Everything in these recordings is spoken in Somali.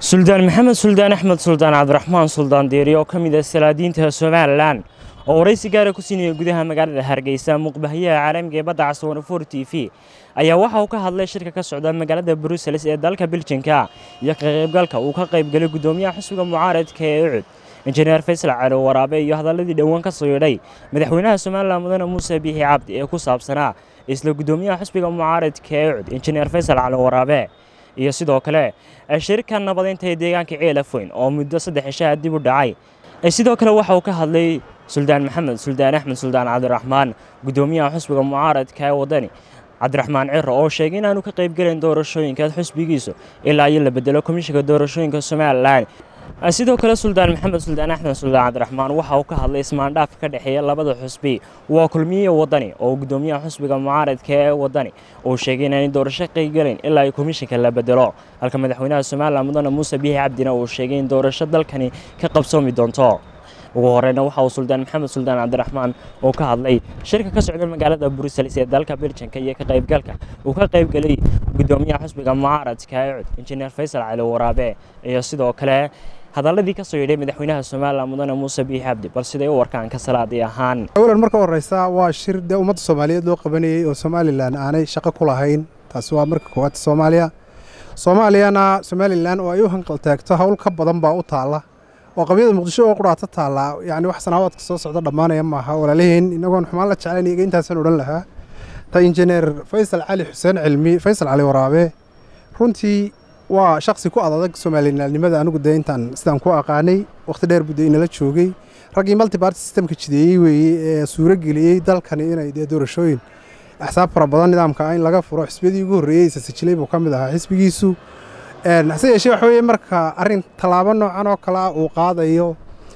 suldaan maxamed suldaan axmed suldaan cabdiraxmaan suldaan deeri oo ka mid ah salaadiinta somalilan oo waraysi gaara ku siinaya gudaha magaalada hargeysa muqbahayaha caalamiga ee badda caswanfor t v ayaa waxa uu ka hadlay shirka ka socda magaalada brussels ee dalka biljinka iyo ka qaybgalka uu ka qaybgalay gudoomiyaha xisbiga mucaaradka ee ucud injineer faysal cali waraabe iyo hadaladii dhowaan ka soo yidhay madaxweynaha somalilan mudane muuse biixi cabdi ee ku saabsanaa isla gudoomiyaha xisbiga mucaaradka ee ucud injineer faysal cali waraabe iyo sidoo kale shirka nabadeynta ee deegaanka ceelafoyn oo muddo saddex cishaha dib u dhacay sidoo kale waxa uu ka hadlay suldaan maxamed suldaan axmed suldaan cabdiraxmaan gudoomiyaha xusbiga mucaaradka ee wadani cabdiraxmaan ciro oo sheegay inaanu ka qaybgelayn doorashooyinka xusbigiisu ilaa iyo la bedelo komishinka doorashooyinka somalilan sidoo kale suldaan maxamed suldaan axmed suldaan cabdiraxmaan waxa uu ka hadlay ismaandhaafka ka dhexeeya labada xusbi waa kulmiye wadani oo gudoomiyaha xusbiga mucaaradka ee wadani uu sheegay inaanay doorasho qaybgelayn ilaa ay komishinka la bedelo halka madaxweynaha somalilan mudane muuse biixi cabdina uu sheegay in doorasho dalkani ka qabsoomi doonto ugu horeyna waxa uu suldaan maxamed suldaan cabdiraxmaan uu ka hadlay shirka ka socda magaalada brussels ee dalka biljinka iyo ka qaybgalka uu ka qaybgelay gudoomiyaha xusbiga mucaaradka ee cud injineer faysal cali waraabe iyo sidoo kale hadaladii ka soo yidhay madaxweynaha somalilan mudane muuse biixi cabdi bal siday u warkaan ka salaadii ahaan awalan marka horeysa waa shir dee ummadda soomaaliyeed loo qabanayey oo somalilan aanay shaqo ku lahayn taasi waa marka koowaad soomaaliya soomaaliyana somalilan oo ay u hanqaltaagto howl ka badan baa u taalla oo qabyada muqdisho oo quraato taallaa yacni wax sanaawaadka soo socda dhammaanaya maaha walaalaheen inagoon xumaan la jeclayn iyaga intaasaan odhan lahaa ta injineer faysal cali xuseen cilmi faysal cali waraabe runtii waa shaksi ku adadag soomaalilaalnimada anigu dee intaan sidaan ku aqaanay wakhti dheer buu dee inala joogay raggii multibarty systemka jideeyey weeye ee suuro geliyey dalkani inay dee doorashooyin axsaab fara badan nidaamka in laga furo xisbiyadii ugu horreeyey isasajilay buu ka mid ahaa xisbigiisu hase yeeshee waxa weeye marka arrin tallaabo noocan oo kale ah uu qaadayo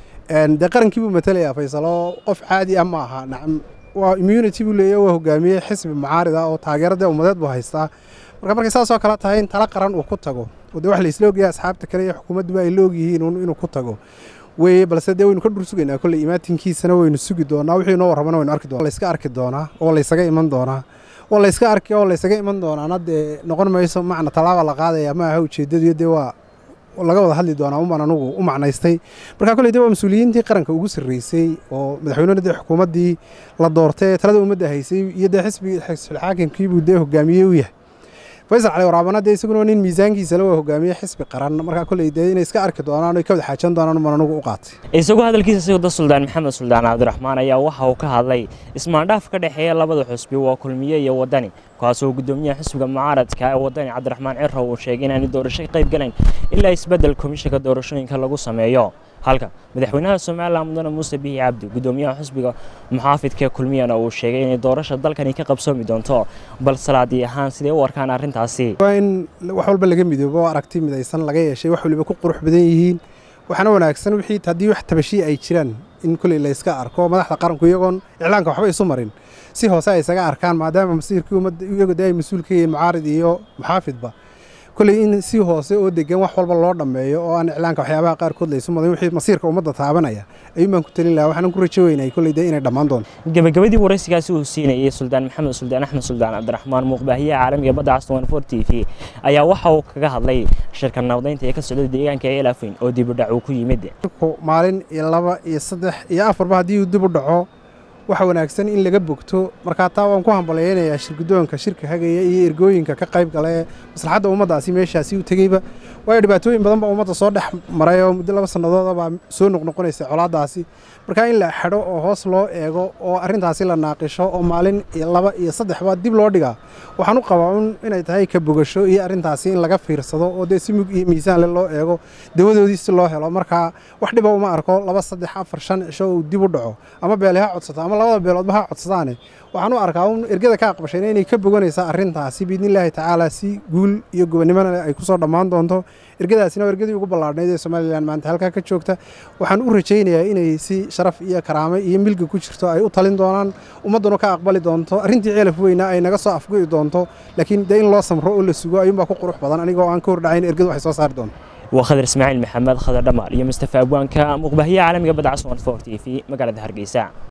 dee qarankii buu matelayaa faysalo qof caadi ah ma aha nacam waa immunity buu leeyahy waa hogaamiyey xisbi mucaarid ah oo taageero dee ummadeed buu haystaa marka markay saasoo kale tahay in tala qaran uu ku tago oo dee wax la isla ogyahay asxaabta kale iyo xukuumadduba ay la ogyihiin inuu ku tago weye balse dee waynu ka dhur sugaynaa kolley imaatinkiisana waynu sugi doonaa wixii inoo warramana waynu arki doonaa layska arki doonaa oo laysaga iman doonaa oo layska arki oo laysaga iman doonaana dee noqon mayso macna tallaaba la qaadaya ma aha ujeeddadu dee waa laga wada hadli doonaa umbaan anugu u macnaystay marka kolley dee waa mas-uuliyiintii qaranka ugu sarreysay oo madaxweynena dee xukuumaddii la doortay ee talada ummadda haysay iyo dee xisbigii xilxaakimkiibuu dee hogaamiyey u yahay faysal cali waraabana dee isaguna nin miisaankiisa la waa hogaamiye xisbi qaran markaa kolley dee inay iska arki doonaan oy ka wada xaajan doonaan umbaan anugu u qaatay isagoo hadalkiisa sii wada suldaan maxamed suldaan cabdiraxmaan ayaa waxa uu ka hadlay ismaandhaaf ka dhexeeya labada xusbi waa kulmiye iyo wadani kaasoo gudoomiyaha xisbiga mucaaradka ee wadani cabdiraxmaan ciro uu sheegay inaanay doorasho ka qayb galayn ilaa isbeddel komishinka doorashooyinka lagu sameeyo halka madaxweynaha somalilan mudane muuse biixi cabdi gudoomiyaha xisbiga muxaafidka kulmiyana uu sheegay inay doorasha dalkani ka qabsoomi doonto bal salaadii ahaan siday u arkaan arrintaasi waa in wax walba laga midoobo oo aragti midaysan laga yeeshay wax waliba ku qurux badan yihiin waxaana wanaagsan wixii haddii wax tabashiya ay jiraan in kolley layska arko madaxda qaranku iyagoon iclaanka waxba isu marin si hoose ay isaga arkaan maadaama masiirkii ummadda iyagu dee ay mas-uul ka yihiin mucaarid iyo muxaafidba kolley in si hoose oo degan wax walba loo dhammeeyo oo aan iclaanka waxyaabaha qaarkood laysu madan wixii masiirka ummadda taabanaya ayuun baan ku talin lahaa waxaanan ku rajo weynay kolley dee inay dhammaan doonto gabagabadii waraysigaasi uu siinayay suldaan maxamed suldaan axmed suldaan cabdiraxmaan muuqbaahiyaha caalamiga badda caswan for t v ayaa waxa uu kaga hadlay shirka nabadeynta ee ka socda deegaanka eelafayn oo dib u dhac uu ku yimid maalin iyo laba iyo saddex iyo afarba haddii uu dib u dhaco waxa wanaagsan in laga bogto markaa taa waan ku hambalyaynayaa shirgudoonka shirka hagaya iyo ergooyinka ka qayb gala ee maslaxadda ummaddaasi meeshaasi u tegeyba waayo dhibaatooyin badan baa ummadda soo dhex maray oo muddo laba sannadood baa soo noqnoqonaysa colaaddaasi markaa in la xidho oo hoos loo eego oo arrintaasi la naaqisho oo maalin iyo laba iyo saddexba dib loo dhigaa waxaan u qabaa un inay tahay ka bogasho iyo arrintaasi in laga fiirsado oo dee si mug iyo miisaanle loo eego dawadoodii si loo helo markaa wax dhiba uma arko laba saddex afar shan cisho uu dib u dhaco ama beele ha codsato ama labada beeloodba ha codsadaane waxaan u arkaa un ergada ka aqbashayna inay ka boganaysaa arrintaasi biidnillaahi tacaala si guul iyo gobonnimona ay ku soo dhammaan doonto ergadaasina waa ergadii ugu ballaadhnayd ee somalilan maanta halkaa ka joogta waxaan u rajaynayaa inay si sharaf iyo karaame iyo milga ku jirto ay u talin doonaan ummadduna ka aqbali doonto arrintii ceelaf weyna ay naga soo afgo'i doonto laakiin dee in loo samro oo la sugo ayuunbaa ku qurux badan anigoo aan ka hordhacayn ergadu waxay soo saari doonto waa khadar ismaaciil maxamed khadar dhamaar iyo mustafa abwaanka muuqbaahiyaha caalamiga badda caswan for t v magaalada hargeysa